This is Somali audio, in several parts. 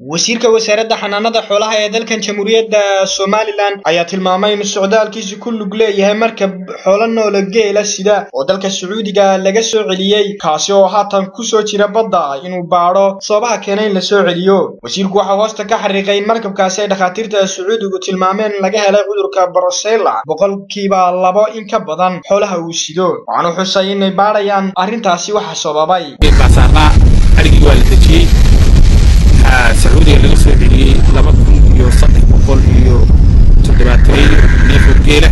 wasiirka wasaaradda xanaanada xoolaha ee dalkan jamhuuriyadda somalilan ayaa tilmaamay in socdaalkiisi ku lug leeyahay markab xoolo noola geela sida oo dalka sacuudiga laga soo celiyey kaasi oo haatan ku soo jira badda inuu baadho sababaha keena in la soo celiyo wasiirku waxaa hoosta ka xariiqay in markabkaasi ay dhakhaatiirta sacuudigu tilmaameen laga helay cudurka barosela boqolkiiba labo in ka badan xoolaha uu sido waxaanu xusay inay baadhayaan arrintaasi waxa sababay sacuudiga laga soo celiyey laba kun iyo saddex boqol iyo toddobaataneeyo neefoo geela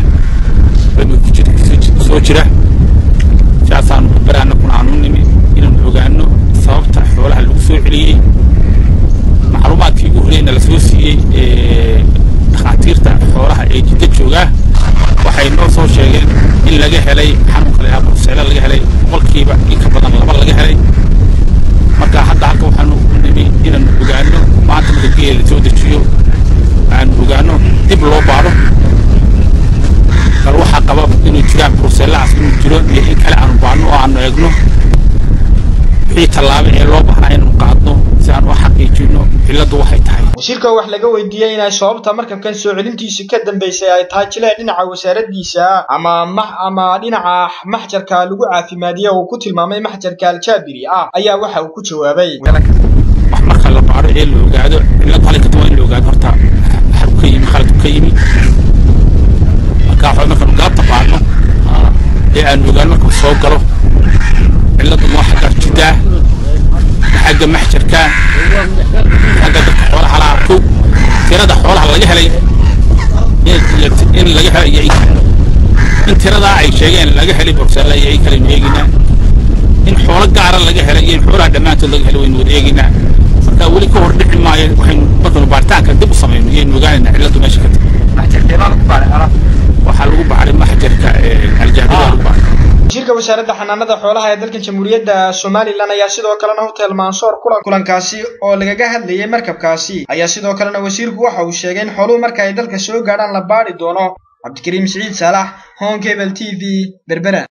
soo jira saasaanu barbaraana kuna aanu nimi inaanu ogaano sababta xoolaha lagu soo celiyey macluumaadkii ugu horeyna la soo siiyey dhakhaatiirta xoolaha ee jidda joogaa waxay noo soo sheegeen in laga helay xanuunka lahaa barseela laga helay boqolkiiba in ka badan laba laga helay marka hadda halka waxaanu nimi inaanu ogaano maanta marka geela la soo dejiyo aanu ogaano dib loo baadho bal waxaa qaba inuu jiraan brusellahaas inuu jiro iyo in kale aanu baadhno oo aanu eegno wixii tallaabay ee loo baahnaa inaanu qaadno si aan u xaqiijino cilladdu waxay tahay wasiirka wax laga weydiiyey inay sababta markabkan soo celintiisa ka dambaysay ay tahay jilee dhinaca wasaaraddiisa ama ama dhinaca maxjarka lagu caafimaadiye uu ku tilmaamay maxjarka aljaabiri ah ayaa waxa uu ku jawaabay wax marka la baadho ee la ogaado cillad halay ka duwan in la ogaado horta xarku ka yimi khaladu ka yimi marka waxa markaanu galabta baadhno ee aanu ogaano markuu soo galo cilladdu waa xagga jiddaa xagga maxjarka xagga dadka xoolaha laha kow tirada xoolaha laga helay in laga helay iyo in tiradaa ay sheegeen laga helay borsella iyo ay kalenu eeginaa in xoolo gaara laga helay iyo in xoolaha dhammaantood laga helay waynu wada eeginaa marka weli ka hor dhici maayo waxaynu markaynu baaritaanka dib u samayno iyaynu ogaanaynaa cilladdu meesha ka tag waxaa lagu baaray maxjarka aljaabida lagu baaray wasiirka wasaaradda xanaanada xoolaha ee dalkan jamhuuriyadda somalilan ayaa sidoo kalena hotel mansoor kulan kulankaasi oo lagaga hadlayay markabkaasi ayaa sidoo kalena wasiirku waxa uu sheegay in xooluhu marka ay dalka soo gaadhaan la baadhi doono cabdikariim siciid saalax hon cable t v berbera